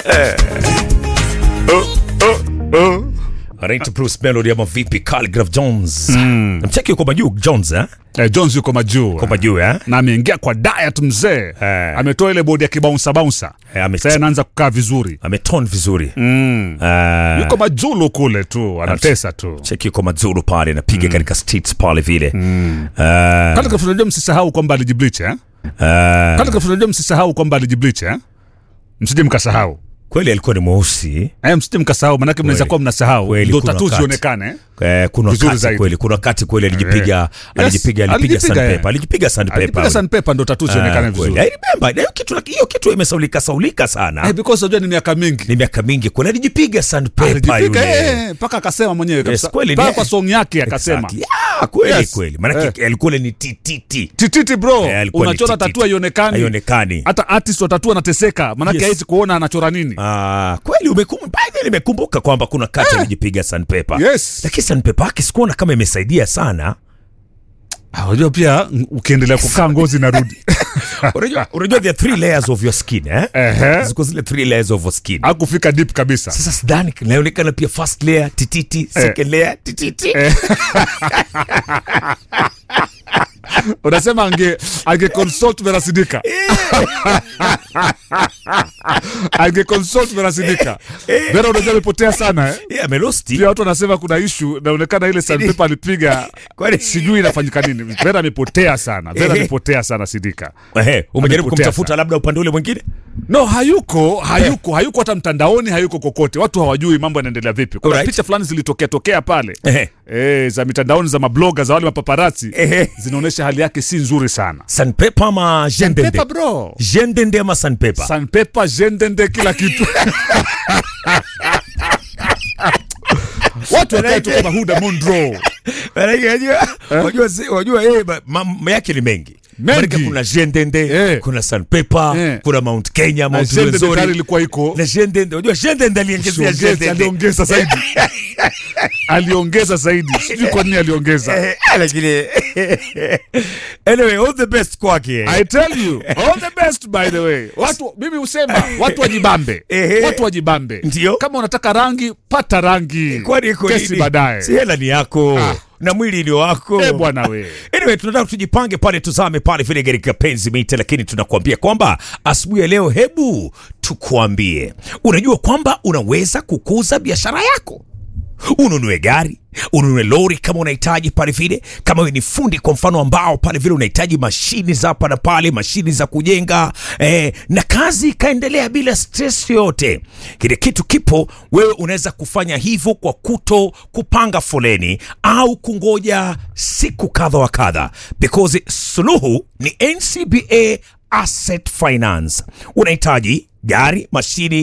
anaitwa Bruce Melody ama vipi? Khaligraph Jones namcheki yuko majuu Jones eh? Eh, Jones yuko majuu Yuko majuu eh? na ameingia kwa diet mzee Eh. ametoa ile bodi ya kibaunsa baunsa Eh, ame- sasa anaanza kukaa vizuri ametone vizuri mm. Ah, yuko majulu kule tu anatesa tu cheki yuko mazuru pale napiga katika states pale vile Ah, Khaligraph unajua msisahau kwamba alijibleach eh ah, Khaligraph unajua msisahau kwamba alijibleach eh msije mkasahau kweli alikuwa ni mweusi eh msije mkasahau manake mnaweza Kweli. kuwa mnasahau Kweli, ndio kuna tatu wakati. zionekane Eh, kuna Vizuri wakati zaidi. kweli kuna wakati kweli alijipiga Yes, alijipiga alipiga alijipiga, sandpaper eh. alijipiga sandpaper alipiga sandpaper ndo tatu zionekane Ah, kweli. vizuri I remember hiyo kitu hiyo kitu imesaulika saulika sana eh because unajua ni miaka mingi ni miaka mingi kweli alijipiga sandpaper alijipiga yule eh, mpaka akasema mwenyewe kabisa kweli, mpaka ni- kwa song yake akasema Exactly. Yeah, kweli Yes. kweli maanake alikuwa ni tititi tititi bro Eh, alikuwa ni unachora tititi. tatua ionekani haionekani hata artist wa tatua anateseka manake Yes. hawezi kuona anachora nini Ah, kweli umekumbuka nimekumbuka kwamba kuna kati alijipiga sandpaper Yes. lakini sandpaper yake sikuona kama imesaidia sana Ah, unajua pia mm, ukiendelea kukaa ngozi narudi unajua unajua there are three layers of your skin eh Ehe. ziko zile three layers of your skin akufika deep kabisa sasa sidhani inaonekana pia first layer tititi second layer tititi unasema ange ange consult verasidika ange consult verasidika vera unajua amepotea sana eh? yeah, amelosti pia watu wanasema kuna ishu naonekana ile sandpaper alipiga Kwani- sijui inafanyika nini vera amepotea sana vera Ehe. amepotea sana sidika Ehe, umejaribu Amepotea kumtafuta labda upande ule mwingine no hayuko hayuko hayuko hata mtandaoni hayuko kokote watu hawajui mambo yanaendelea vipi kuna Alright. picha fulani zilitokea tokea pale Ehe. e, za mitandaoni za mabloga za wale mapaparati Ehe. zinaonyesha hali yake si nzuri sana sandpaper ama jendende Sandpaper bro jendende ama sandpaper sanpepa jendende kila kitu watu wakae tu kama huda mondro Maanake wajua- wajua si- wajua yeye ba- mambo yake ni mengi Mengi. Maanake kuna jendende Eh. kuna sandpaper Eh. kuna mount kenya na mount jendende tayari Rwenzori ilikuwa iko na jendende unajua jendende aliongezea Usiongeze, jendende aliongeza zaidi aliongeza zaidi sijui kwa nini aliongeza Eh, lakini anyway all the best kwake I tell you all the best by the way. Watu mimi husema watu wajibambe. Ehe. watu wajibambe. Ndio. Kama unataka rangi, pata rangi. kwani iko Kesi nini? baadaye. si hela ni yako Ah. na mwili ni wako Eh bwana we. Anyway, tunataka tujipange pale, tuzame pale vile katika penzi mite, lakini tunakuambia kwamba asubuhi ya leo, hebu tukuambie, unajua kwamba unaweza kukuza biashara yako ununue gari ununue lori kama unahitaji pale vile kama wewe ni fundi kwa mfano ambao pale vile unahitaji mashini za hapa na pale mashini za kujenga eh, na kazi ikaendelea bila stress yoyote kile kitu kipo wewe unaweza kufanya hivyo kwa kuto kupanga foleni au kungoja siku kadha wa kadha because suluhu ni ncba asset finance unahitaji gari mashini